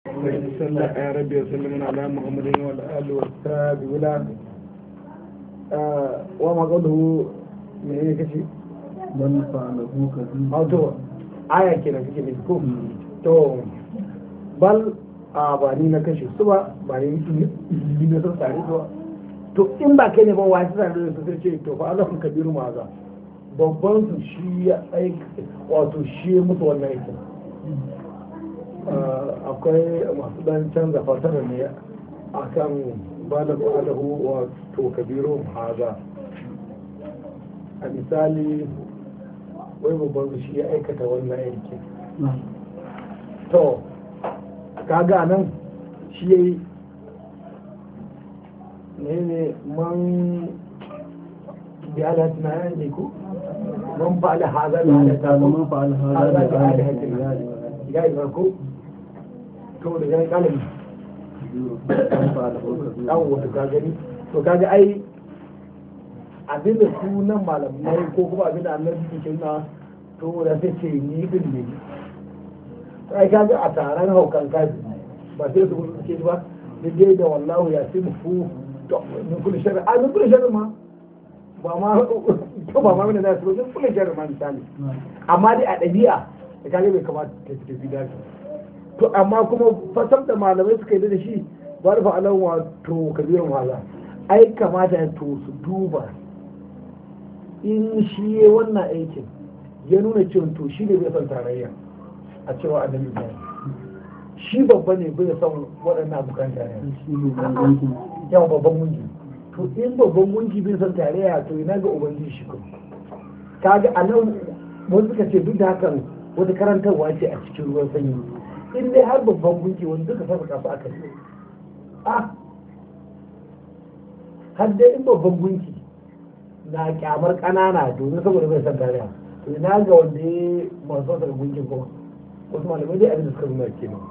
صلى الله يا ربي وسلم على محمد وعلى اله وصحبه ولا وما قوله من هنا كشي من فعله كذب أو تو آية كده كده بتكون تو بل a ba ni na kashe su ba ba ni ni na san tare su ba to in ba kai ne ba wani tare da su sai ce to fa Allah kabiru ma za babban su shi ya aika wato shi ya mutu wannan aikin akwai masu dan canza fasara ne a kan ba da ba'adahu wato kabiru haza a misali wai babban su shi ya aikata wannan aikin to kaga nan shi ya yi ne ne man bi ala tunayen ne ko man fa'ala haza da ala ta من فعل هذا haza da ala بآلهتنا ya yi farko to da ya kalami من فعله كذب dan wato ka gani to kaga ai abin da sunan malamai ko kuma abin da annabi ke nuna to da sai ce ni din ne ai kaga a taron haukan kaji ba sai su gudu ke ba dai da wallahu ya fi mu to min kulli sharri a min kulli sharri ma ba ma to ba ma mina da su min kulli sharri ma misali amma dai a ɗabi'a da kaga bai kamata ta fi tafi dace to amma kuma fasar da malamai suka yi da shi ba da fa'alan wato kabirin wahala ai kamata to su duba in shi ya wannan aikin ya nuna cewa to shi ne bai son tarayya a cewa annabi ibrahim shi babba ne bai son waɗannan abokan tarayya shi ne bambancin yawa babban munji to in babban munji bai son tarayya to ina ga ubangiji shi kuma kaga a nan wani suka ce duk da hakan wata karantarwa ce a cikin ruwan sanyi in dai har babban gunki wani duka saba kasu aka yi a har dai in babban gunki na kyamar ƙanana domin saboda bai san tarayya to ina ga wanda ya masu daga gunkin kuma wasu malamai dai abin da suka nuna kenan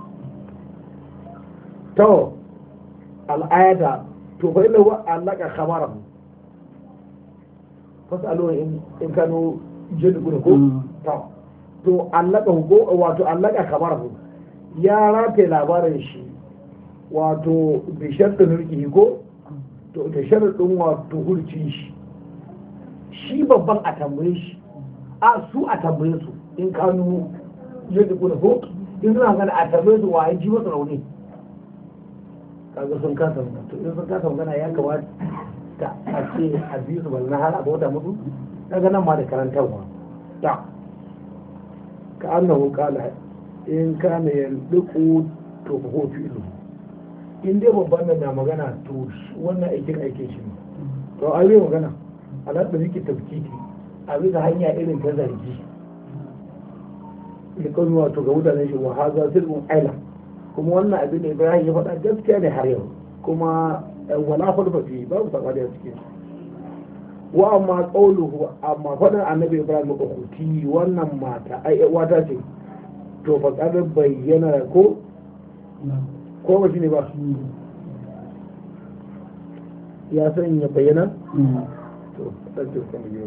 to al'ada to fa inna wa allaka khabarahu fasalu in in kanu jin gudu ko to to allaka ko wato allaka khabarahu ya rataye labarin shi wato bi sharɗin hulki ko to da sharaɗin wato hulci shi shi babban a tambaye shi a su a tambaye su in kanu jin gudu ko in suna gana a tambaye su wa ya ji masa rauni kaga sun kasa magana to in sun kasa magana ya kamata a ce a biyu su balna har a bauta musu kaga nan ma da karantarwa ta ka annahu qala in kana yanduku to fa huwa fi'lu in dai babban nan na magana to shi- wannan aikin aikin shi ne to ai bai magana ala da yake tafkiti a bisa hanya irin ta zargi likon wato ga mutanen shi wa haza sirrun aila kuma wannan abin da Ibrahim ya faɗa gaskiya ne har yau kuma eh, wala hulfa fi babu sabani a cikin wa amma qawluhu amma faɗin annabi Ibrahim ukuti wannan mata ai wata ce to fa kadar bayyana ko ko ba shi ne ba ya san ya bayyana to dan ce kuma yau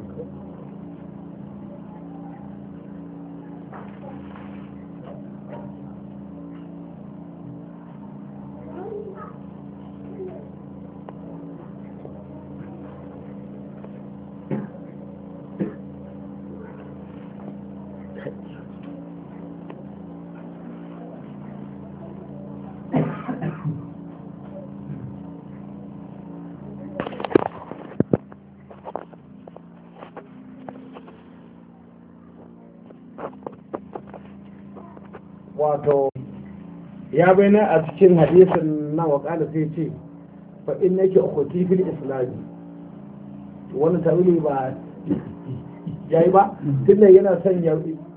wato ya bayyana a cikin hadisin nan wa kala sai ce fa in nake ukhti fil islami wannan tawili ba yayi ba tunda yana sanya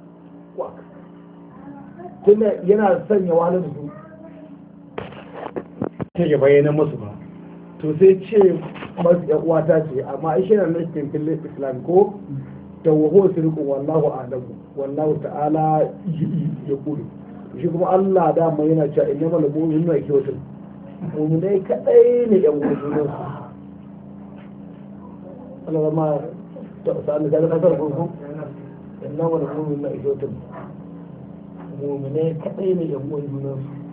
tunda yana sanya wahalar da su ta ya bayyana musu ba to sai ce masu yan uwata ce amma ai shi na nufin fil islam ko da waho sirku wallahu a'lamu wallahu ta'ala ya kulu shi kuma Allah dama yana cewa inna mal mu'minu na kyautu mu'minai kadai ne yan uwan su Allah ma ta sani da kasar kurku inna mal mu'minu na kyautu mu'minai kadai ne yan uwan su